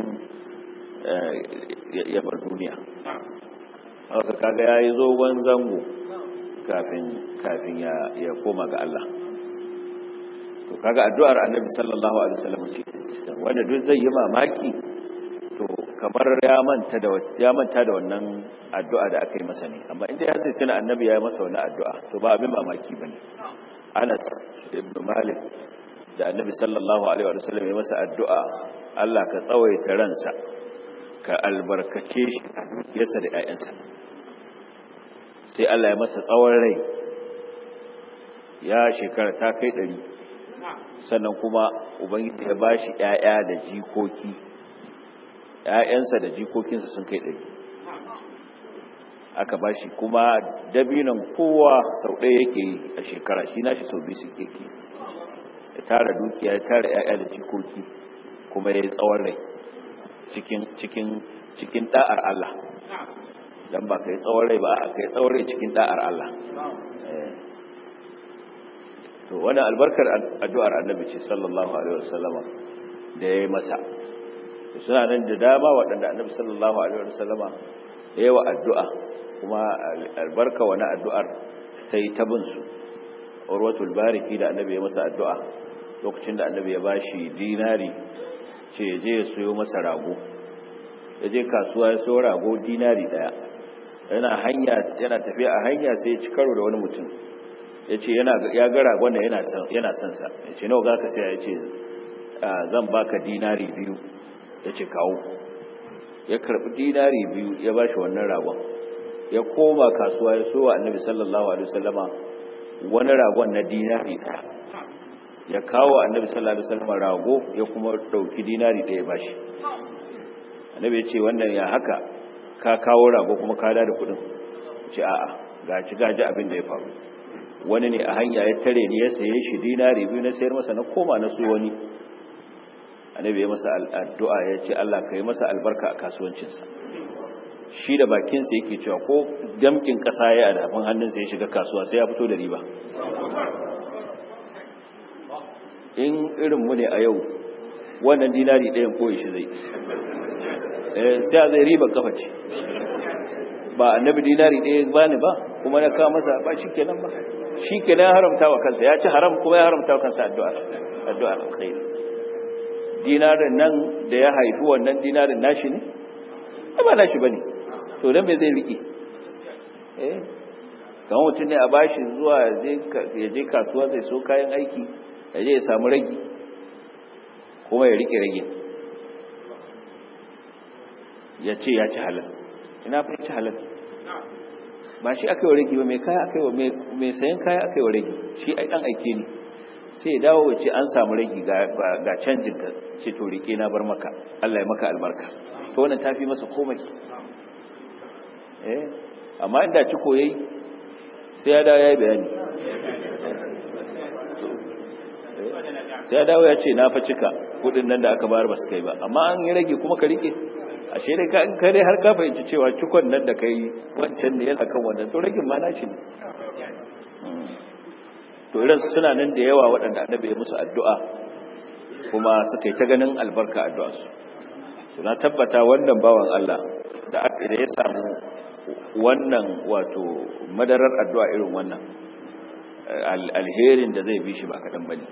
40 ya bar duniya haka kaga yayi zogon zango kafin kafin ya ya koma ga Allah to kaga addu'ar annabi sallallahu alaihi wasallam ce wanda duk zai yi mamaki to kamar ya manta da ya manta da wannan addu'a da aka yi masa ne amma inda ya zai tuna annabi ya yi masa wannan addu'a to ba abin mamaki bane Anas ibn Malik da annabi sallallahu alaihi wasallam ya masa addu'a Allah ka tsawaita ransa ka albarkace shi a dukiyarsa da ƴaƴansa sai Allah ya masa tsawon rai ya shekara ta kai ɗari sannan kuma ubangiji ya bashi ƴaƴa da jikoki ƴaƴansa da jikokinsa sun kai ɗari aka bashi kuma dabinan kowa sau ɗaya yake yi a shekara shi nashi sau biyu suke ke ya tara dukiya ya tara ƴaƴa da jikoki kuma ya yi tsawon rai cikin cikin cikin da'ar Allah dan ba kai tsawon rai ba a kai tsawon rai cikin da'ar Allah to wannan albarkar addu'ar annabi ce sallallahu alaihi wasallam da yayi masa suna nan da dama waɗanda annabi sallallahu alaihi wasallama yayi wa addu'a kuma albarka wani addu'ar ta yi ta bin su urwatul bariki da annabi ya masa addu'a lokacin da annabi ya bashi dinari ce ya je ya soyo masa rago ya je kasuwa ya so rago dinari daya yana hanya yana tafiya a hanya sai ya ci karo da wani mutum ya ce ya ga ragon da yana son sa ya ce nawa za ka sai ya ce zan baka dinari biyu ya ce kawo ya karbi dinari biyu ya bashi wannan ragon ya koma kasuwa ya so wa annabi sallallahu alaihi wasallama wani ragon na dinari daya ya kawo annabi sallallahu alaihi wasallam rago ya kuma dauki dinari daya bashi annabi ya ce wannan ya haka ka kawo rago kuma ka da kudin ce a'a ga ci gaji abin da ya faru wani ne a hanya ya tare ni ya saye shi dinari biyu na sayar masa na koma na su wani annabi ya masa addu'a ya ce Allah ka yi masa albarka a kasuwancinsa shi da bakinsa yake cewa ko damkin kasa ya a dafin hannunsa ya shiga kasuwa sai ya fito da riba in irinmu ne a yau wannan dinari ɗayan koyi shi zai sai a zai riba kafa ce ba annabi dinari ɗaya ba ne ba kuma na kawo masa ba shi kenan ba shi kenan ya haramta wa kansa ya ci haram kuma ya haramta wa kansa addu'ar alkhairi dinarin nan da ya haifi wannan dinarin nashi ne ba nashi ba ne to don me zai riƙe eh kamar mutum ne a bashi zuwa ya je kasuwa zai so kayan aiki ya je ya samu ragi kuma ya riƙe ragin ya ce ya ci halal ina fa ci halal ba shi aka yi wa ragi ba mai kaya aka yi wa mai sayan kaya aka yi wa ragi shi ai dan aike ne sai ya dawo ya ce an samu ragi ga canjin ka ce to rike na bar maka Allah ya maka albarka to wannan tafi masa komai eh amma inda ci koyayi sai ya dawo ya yi bayani sai ya dawo ya ce na fa cika kudin nan da aka bayar ba su kai ba amma an yi rage kuma ka rike ashe dai ka kare har ka fahimci cewa cikon nan da kai wancan ne yana kan wannan to ragin ma nashi ne to irin suna nan da yawa waɗanda annabi ya musu addu'a kuma suka yi ta ganin albarka addu'a su to na tabbata wannan bawan Allah da aka da ya samu wannan wato madarar addu'a irin wannan alherin da zai bi shi ba kaɗan bane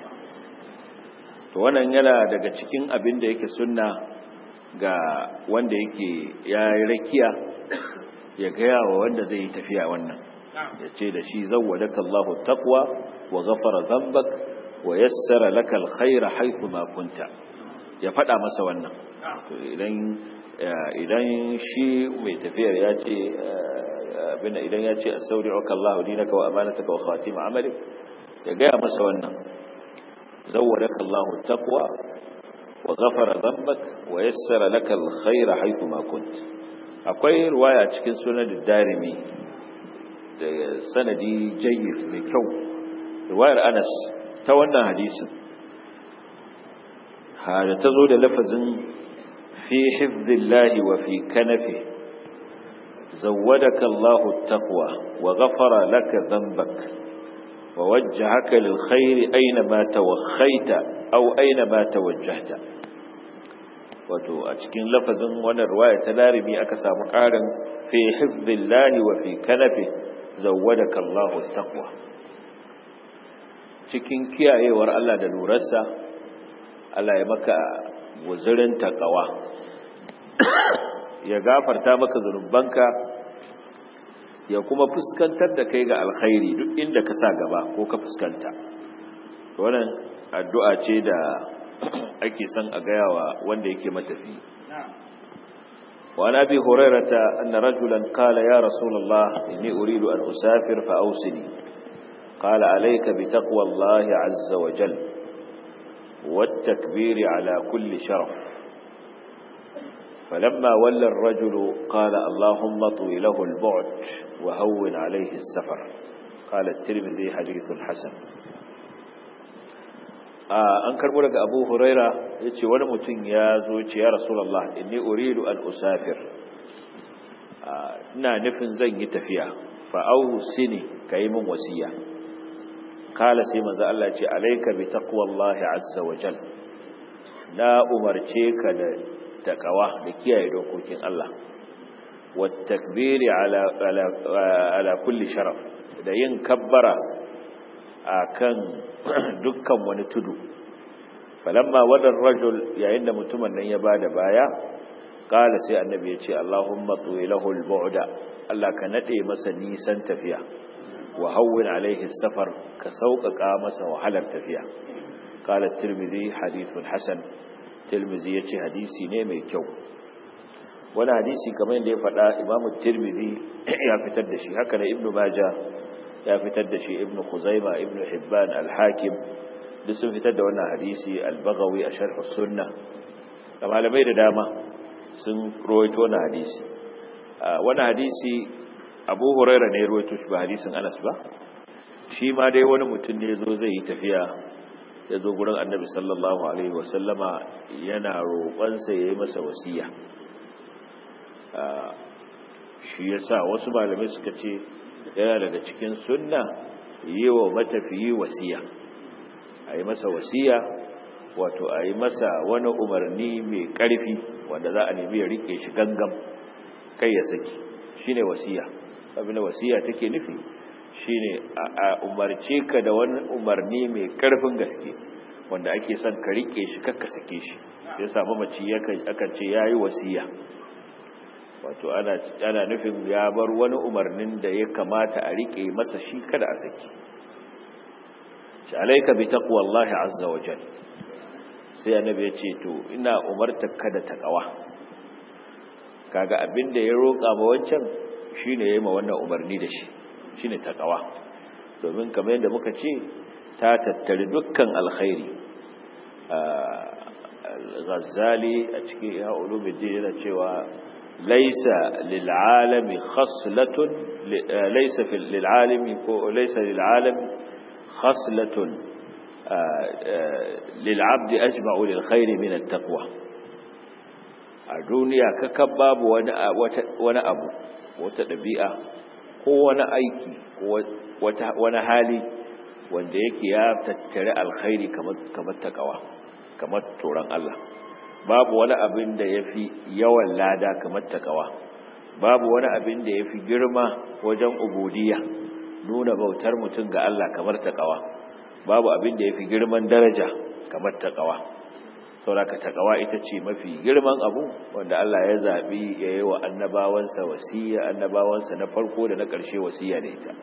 to wannan yana daga cikin abin da yake sunna ga wanda yake ya rakiya ya gaya wa wanda zai yi tafiya wannan ya ce da shi zawwadaka Allahu taqwa wa ghafara dhanbak wa yassara laka alkhaira haythu ma kunta ya fada masa wannan to idan idan shi mai tafiyar ya ce abin idan ya ce astawdi'uka Allahu dinaka wa amanataka wa khatim amalik ya gaya masa wannan zawwadaka Allahu taqwa وغفر ذنبك ويسر لك الخير حيث ما كنت akwai ruwaya cikin sunan darimi da sanadi jayyid mai kyau ruwayar Anas ta wannan hadisin hada tazo da lafazin fi hifzillahi wa fi kanafi zawwadaka Allahu at-taqwa wa ghafara laka dhanbak wa wajjahaka lil khairi aina ma tawakhaita aw aina ma tawajjahta wato a cikin lafazin wannan riwaya ta darimi aka samu ƙarin fi hifzillahi wa fi kanafi zawwadaka Allahu taqwa cikin kiyayewar Allah da lurarsa Allah ya maka guzurin taqwa ya gafarta maka zunubanka ya kuma fuskantar da kai ga alkhairi duk inda ka sa gaba ko ka fuskanta wannan addu'a ce da ake son a gaya wa wanda yake matafi wa an abi hurairata anna rajulan qala ya rasulullah inni uridu an usafir fa awsini qala alayka bi taqwallahi azza wa jal wat takbir ala kulli sharaf فلما ولى الرجل قال اللهم طوي له البعد وهون عليه السفر قال الترمذي حديث حسن an karbo daga abu huraira ya ce wani mutum ya zo ce ya rasulallah inni uridu an usafir ina nufin zan yi tafiya fa'au sini ka yi min wasiya kala sai manzo Allah ce alaika bi taqwallahi azza wa jal na umarce ka da takawa da kiyaye dokokin Allah wa takbiri ala ala kulli sharaf da yin kabbara akan dukkan wani tudu falamma wadar rajul yayin da mutumin nan ya bada baya kala sai annabi ya ce Allahumma tuwilahu al-bu'da Allah ka nade masa nisan tafiya wa hawwin alaihi safar ka sauƙaƙa masa wahalar tafiya kala tirmidhi hadithun hasan tirmidhi yace hadisi ne mai kyau wani hadisi kamar yadda ya faɗa imamu tirmidhi ya fitar da shi haka na ibnu majah ya fitar da shi ibnu khuzaima ibnu hibban al-hakim duk sun fitar da wannan hadisi al-baghawi a sharh sunna da malamai da dama sun rawaito wannan hadisi wannan hadisi abu huraira ne rawaito shi ba hadisin anas ba shi ma dai wani mutum ne zo zai yi tafiya ya zo gurin annabi sallallahu alaihi wasallama yana roƙonsa ya yi masa wasiya shi yasa wasu malamai suka ce yana daga cikin sunna yi wa matafiyi wasiya a yi masa wasiya wato a yi masa wani umarni mai ƙarfi wanda za a nemi ya rike shi gangam kai ya saki shine wasiya abin da wasiya take nufi shine a umarce ka da wani umarni mai ƙarfin gaske wanda ake son ka rike shi kakka sake shi ya samu mace akan ce ya yi wasiya wato ana nufin ya bar wani umarnin da ya kamata a rike masa shi kada a saki shi alaika bi taqwallahi azza wa jalla sai annabi ya ce to ina umarta ka da takawa kaga abinda ya roƙa ma wancan shine yayi ma wannan umarni da shi shine takawa domin kamar yadda muka ce ta tattari dukkan alkhairi al-ghazali a cikin ya ulumuddin yana cewa laysa lil alami khaslatun laysa fil lil alami ko laysa lil alami khaslatun lil abdi ajma'u lil khairi min at-taqwa a duniya kaka babu wani wani abu wata dabi'a ko wani aiki ko wani hali wanda yake ya tattare alkhairi kamar kamar takawa kamar tsoron Allah babu wani abin da yafi yawan lada kamar takawa babu wani abin da yafi girma wajen ubudiyya nuna bautar mutum ga Allah kamar takawa babu abin da yafi girman daraja kamar takawa sauraka takawa ita ce mafi girman abu wanda Allah ya zabi yayi wa annabawansa wasiya annabawansa na farko da na ƙarshe wasiya da ita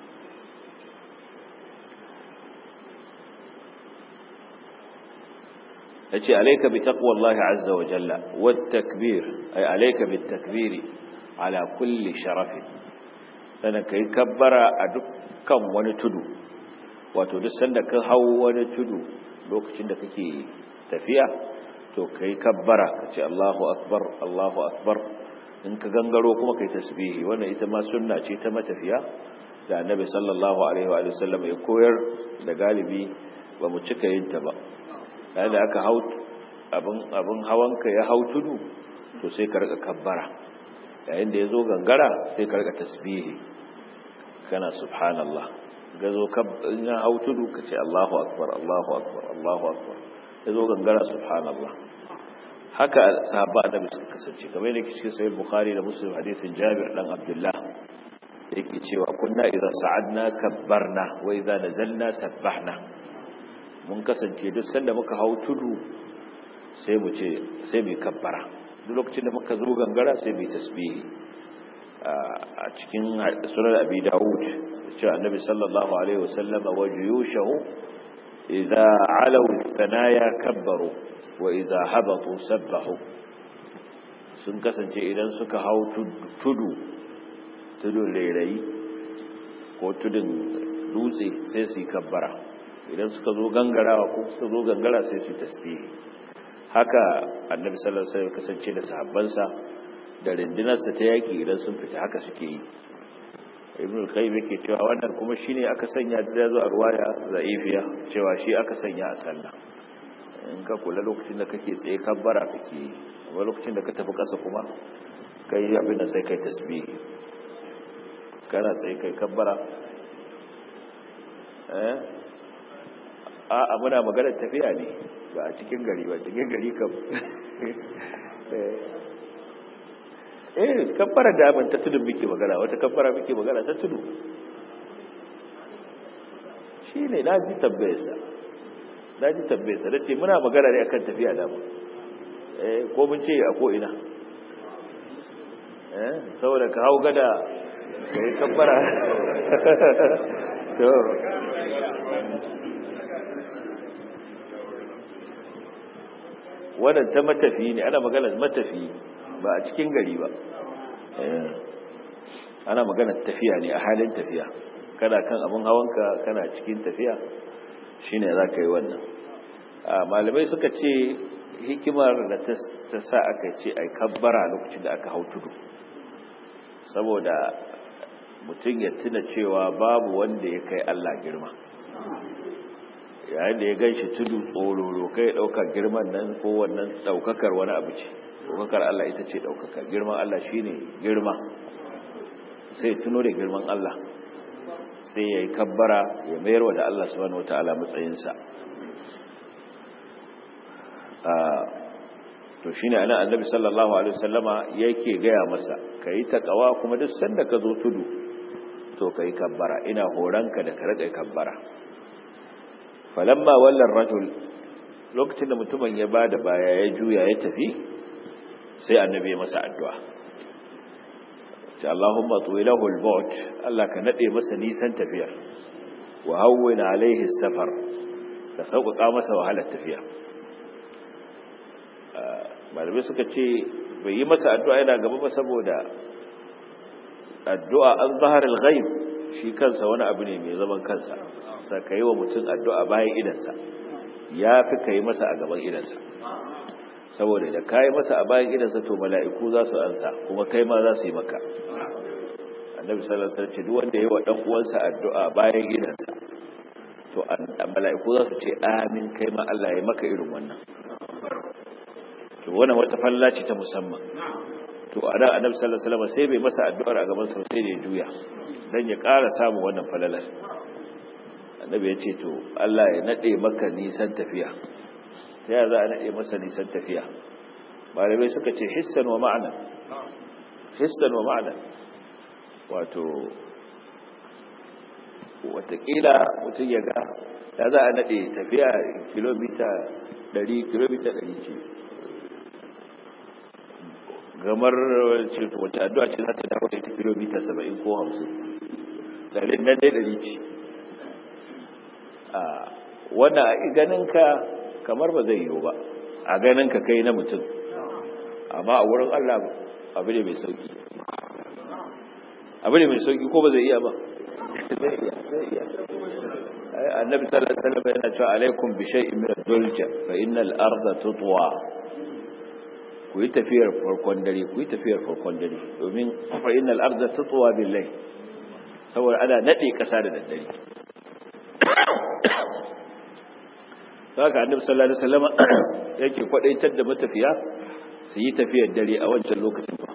yace alayka bi taqwallahi azza wa jalla wat takbir ay alayka bit takbiri ala kulli sharafin sannan kai kabbara a dukkan wani tudu wato duk sanda ka hawo wani tudu lokacin da kake tafiya to kai kabbara kace Allahu akbar Allahu akbar in ka gangaro kuma kai tasbihi wannan ita ma sunna ce ta matafiya da annabi sallallahu alaihi wa sallam ya koyar da galibi ba mu cika yin ta ba yayin da aka hau abin abin hawanka ya hau tudu to sai ka rika kabbara yayin da yazo gangara sai ka rika tasbihi kana subhanallah gazo in ya hau tudu ka ce Allahu akbar Allahu akbar Allahu akbar yazo gangara subhanallah haka sahaba annabi suka kasance kamar yadda cikin sahih bukhari da muslim hadisin jabir dan abdullah yake cewa kunna idan sa'adna kabbarna wa idza nazalna sabbahna mun kasance duk sanda muka hau tudu sai mu ce sai mu kabbara duk lokacin da muka zo gangara sai mu tasbihi a cikin sunan abi daud cewa annabi sallallahu alaihi wasallam wa juyushahu idza alaw thanaya kabbaru wa idza habatu sabbahu sun kasance idan suka hau tudu tudun rairayi ko tudun dutse sai su yi kabbara idan suka zo gangarawa ko suka zo gangara sai su yi tasbihi haka annabi sallallahu alaihi wasallam kasance da sahabbansa da rindinarsa ta yaki idan sun fita haka suke yi ibn al-qayyim yake cewa wannan kuma shine aka sanya da zo a ruwaya za'ifiya cewa shi aka sanya a sallah in ka kula lokacin da kake tsaye kabbara kake yi amma lokacin da ka tafi kasa kuma kai abin da sai kai tasbihi kana tsaye kai kabbara eh a muna magana tafiya ne ba a cikin gari ba cikin gari kam eh kabbara da ban ta tudu muke magana wata kabbara muke magana ta tudu shi ne na ji tabbayarsa na ji tabbayarsa da ce muna magana ne akan tafiya da mu eh ko mun ce a ko'ina eh saboda ka hau gada ka yi kabbara to wannan ta matafi ne ana magana matafi ba a cikin gari ba ana magana tafiya ne a halin tafiya kana kan abin hawanka kana cikin tafiya shine za ka yi wannan malamai suka ce hikimar da ta sa aka ce ai kabbara lokacin da aka hau tudu saboda mutum ya tuna cewa babu wanda ya kai Allah girma yayin da ya gan shi tudu tsororo kai ɗaukar girman nan ko wannan ɗaukakar wani abu ce ɗaukakar Allah ita ce ɗaukakar girman Allah shi ne girma sai tuno da girman Allah sai ya yi kabbara ya mayar wa da Allah subhanahu wata'ala matsayinsa to shine ana annabi sallallahu alaihi wasallama yake gaya masa kai takawa kuma duk sanda ka zo tudu to kai kabbara ina horanka da ka rage kabbara falamma wallan rajul lokacin da mutumin ya bada baya ya juya ya tafi sai annabi ya masa addu'a ce Allahumma tuwilahu al-maut Allah ka nade masa nisan tafiyar wa hawwin alaihi safar ka sauƙaƙa masa wahalar tafiya malamai suka ce bai yi masa addu'a yana gaba ba saboda addu'a an zahar al-ghaib shi kansa wani abu ne mai zaman kansa sa ka yi wa mutum addu'a bayan idansa ya fi ka yi masa a gaban idansa saboda da ka yi masa a bayan idansa to mala'iku za su ansa kuma kai ma za su yi maka annabi sallallahu alaihi wasallam duk wanda yayi wa dan uwansa addu'a bayan idansa to mala'iku za su ce amin kai ma Allah ya maka irin wannan to wannan wata falla ce ta musamman to a da annabi sallallahu alaihi wasallam sai bai masa addu'ar a gaban sa sai da ya juya dan ya ƙara samu wannan falalar annabi ya ce to Allah ya nade maka nisan tafiya ta yaya za a nade masa nisan tafiya malamai suka ce hissan wa ma'ana hissan wa ma'ana wato watakila mutum ya ga ya za a nade tafiya kilomita 100 kilomita 100 ce gamar ce wata addu'a ce za ta dawo da ita kilomita 70 ko 50 dalilin nan dai 100 ce a wanda a ganinka kamar ba zai yiwu ba a ganinka kai na mutum amma a wurin Allah abu ne mai sauki abu ne mai sauki ko ba zai iya ba zai iya zai iya annabi sallallahu alaihi wasallam yana cewa alaikum bi shay'in min ad-dulja fa innal arda tutwa ku yi tafiyar farkon dare ku yi tafiyar farkon dare domin fa innal arda tutwa billahi saboda ana nade kasa da daddare haka annabi sallallahu alaihi wasallam yake kwadaitar da matafiya su yi tafiyar dare a wancan lokacin ba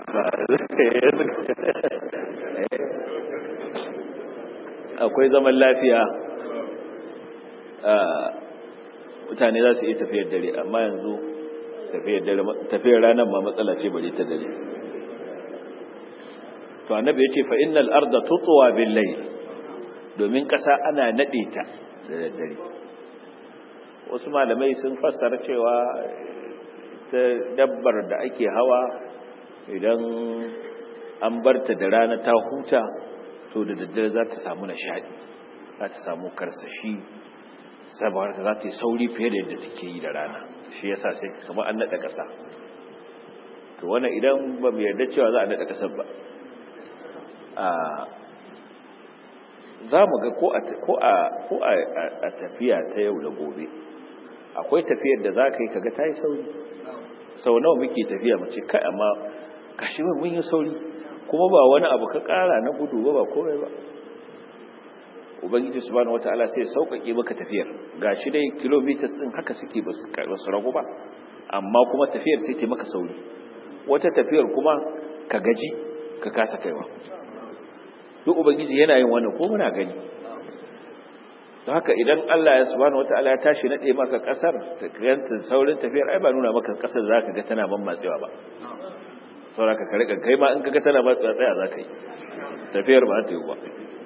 akwai zaman lafiya mutane za su yi tafiyar dare amma yanzu tafiyar ranar ma matsala ce bari ta dare to annabi ya ce fa innal arda tutwa bil layl domin kasa ana nade ta da daddare wasu malamai sun fassara cewa ta dabbar da ake hawa idan an barta da rana ta huta to da daddare za ta samu nishadi za ta samu karsashi saboda za ta yi sauri fiye da yadda take yi da rana shi yasa sai kamar an naɗa ƙasa to wannan idan ba mu yarda cewa za a naɗa ƙasar ba za mu ga ko a tafiya ta yau da gobe akwai tafiyar da za ka yi kaga ta yi sauri sau nawa muke tafiya mace kai amma kashi mun yi sauri kuma ba wani abu ka kara na gudu ba ba komai ba ubangiji subhanahu wataala sai sauƙaƙe maka tafiyar gashi dai kilometers din haka suke ba su ragu ba amma kuma tafiyar sai ta maka sauri wata tafiyar kuma ka gaji ka kasa kaiwa duk ubangiji yana yin wannan ko muna gani don haka idan Allah ya subhanahu wataala ya tashi nade maka kasar ta ganta saurin tafiyar ai ba nuna maka kasar zaka ga tana ban matsewa ba sauraka ka rika kai ma in kaga tana matsewa tsaya zaka yi tafiyar ba ta yi ba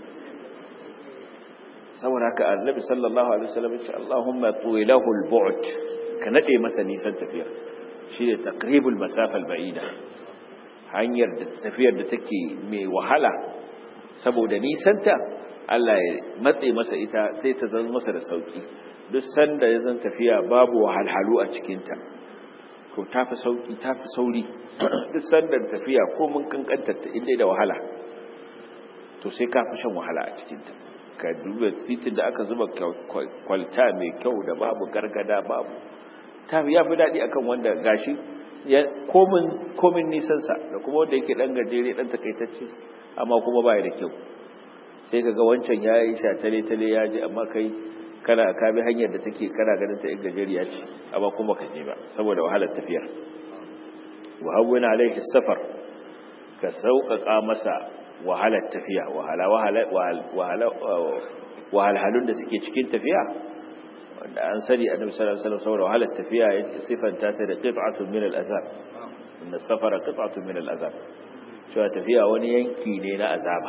saboda haka annabi sallallahu alaihi wasallam ya ce Allahumma tuwilahu al-bu'd ka nade masa nisan tafiyar shine taqribul masafa al-ba'ida hanyar da tafiyar da take mai wahala saboda nisanta Allah ya matse masa ita sai ta zama masa da sauki duk sanda ya zan tafiya babu wahalhalu a cikinta to tafi sauki tafi sauri duk sanda tafiya ko mun kankantar ta inda da wahala to sai ka fi shan wahala a cikinta ka duba titin da aka zuba kwalta mai kyau da babu gargada babu ta ya fi daɗi akan wanda gashi komin komin nisansa da kuma wanda yake ɗan gajere ɗan takaitacce amma kuma baya da kyau sai ka ga wancan ya yi sha tale-tale ya ji amma kai kana ka bi hanyar da take kana ganin ta gajeriya ce amma kuma ka je ba saboda wahalar tafiyar wa hawwina alaihi safar ka sauƙaƙa masa wahalar tafiya wahala wahala wahalhalun da suke cikin tafiya wanda an sani annabi sallallahu alaihi wasallam saboda wahalar tafiya ya sifanta ta da qit'atun min al-azab inna safara qit'atun min al-azab cewa tafiya wani yanki ne na azaba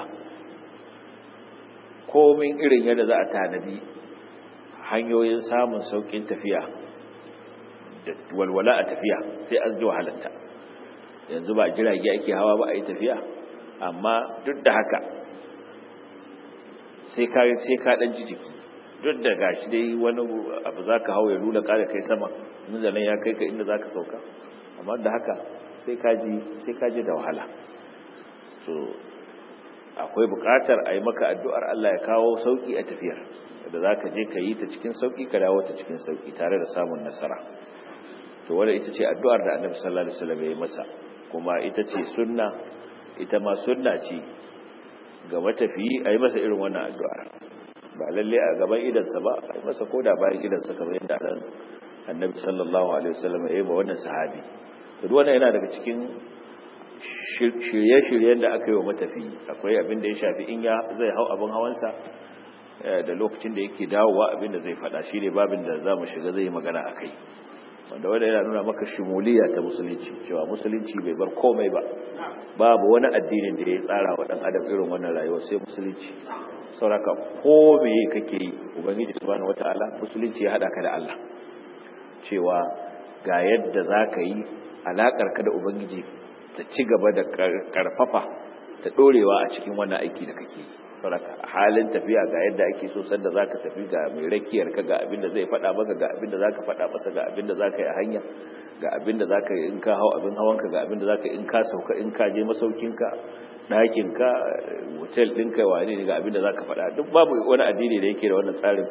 komin irin yadda za a tanadi hanyoyin samun saukin tafiya da walwala a tafiya sai an ji wahalarta yanzu ba jirage ake hawa ba a yi tafiya amma duk da haka sai ka sai ka dan ji jiki duk da gashi dai wani abu zaka hawo ya nuna kare kai sama nan ya kai ka inda zaka sauka amma da haka sai ka ji sai ka ji da wahala so akwai buƙatar a yi maka addu'ar Allah ya kawo sauki a tafiyar da zaka je ka yi ta cikin sauki ka dawo ta cikin sauki tare da samun nasara to wanda ita ce addu'ar da Annabi sallallahu alaihi wasallam ya yi masa kuma ita ce sunna ita ma sunna ce ga matafiyi a yi masa irin wannan addu'ar ba lalle a gaban idansa ba a yi masa koda bayan idansa kamar yadda ran annabi sallallahu alaihi wasallam ya yi ba wannan sahabi to duk wannan yana daga cikin shirye-shiryen da aka yi wa matafiyi akwai abin da ya shafi in ya zai hau abin hawansa da lokacin da yake dawowa abin da zai faɗa shi ne babin da za mu shiga zai magana a kai wanda wanda yana nuna maka shimuliya ta musulunci cewa musulunci bai bar komai ba babu wani addinin da ya tsara wa dan adam irin wannan rayuwar sai musulunci sauraka ko me kake yi ubangiji subhanahu wataala musulunci ya hada ka da Allah cewa ga yadda zaka yi alakar ka da ubangiji ta ci gaba da karfafa ta dorewa a cikin wannan aiki da kake yi sauraka a halin tafiya ga yadda ake so sanda zaka tafi ga mai rakiyar ka ga abin da zai faɗa maka ga abin da zaka faɗa masa ga abin da zaka yi a hanya ga abin da zaka yi in ka hau abin hawan ka ga abin da zaka yi in ka sauka in ka je masaukin ka ɗakin ka hotel ɗin ka wane ne ga abin da zaka faɗa duk babu wani addini da yake da wannan tsarin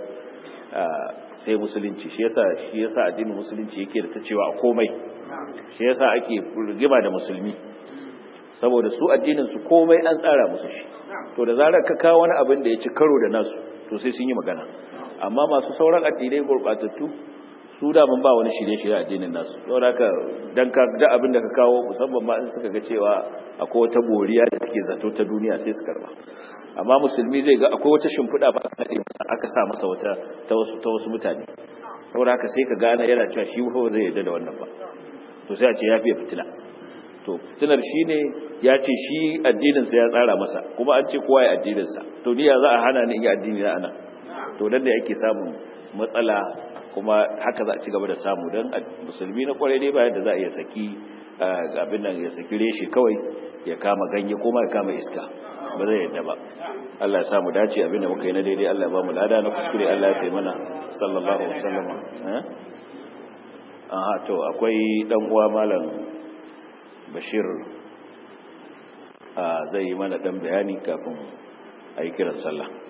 sai musulunci shi yasa shi yasa addinin musulunci yake da ta cewa a komai shi yasa ake rigima da musulmi saboda su addinin su komai an tsara musu shi to da zarar ka kawo wani abin da ya ci karo da nasu to sai sun yi magana amma masu sauran addinai gurbatattu su da mun ba wani shirye-shirye addinin nasu saboda haka dan ka da abin da ka kawo musamman ma in suka ga cewa akwai wata boriya da suke zato ta duniya sai su karba amma musulmi zai ga akwai wata shimfiɗa ba aka sa masa wata ta wasu ta wasu mutane saboda haka sai ka gane yana cewa shi ba zai yarda da wannan ba to sai a ce ya fiye fitila to fitilar shi ne ya ce shi addininsa ya tsara masa kuma an ce kowa ya addininsa to ni ya za a hana ni in yi addini na ana to nan da yake samun matsala kuma haka za a ci gaba da samu don musulmi na kwarai dai bayan da za a iya saki abin nan ya saki reshe kawai ya kama ganye kuma ya kama iska ba zai yadda ba Allah ya samu dace abin da muka yi na daidai Allah ya ba mu lada na kuskure Allah ya taimana sallallahu alaihi wasallam eh aha to akwai dan uwa malam Bashir zai yi mana dan bayani kafin a yi kiran sallah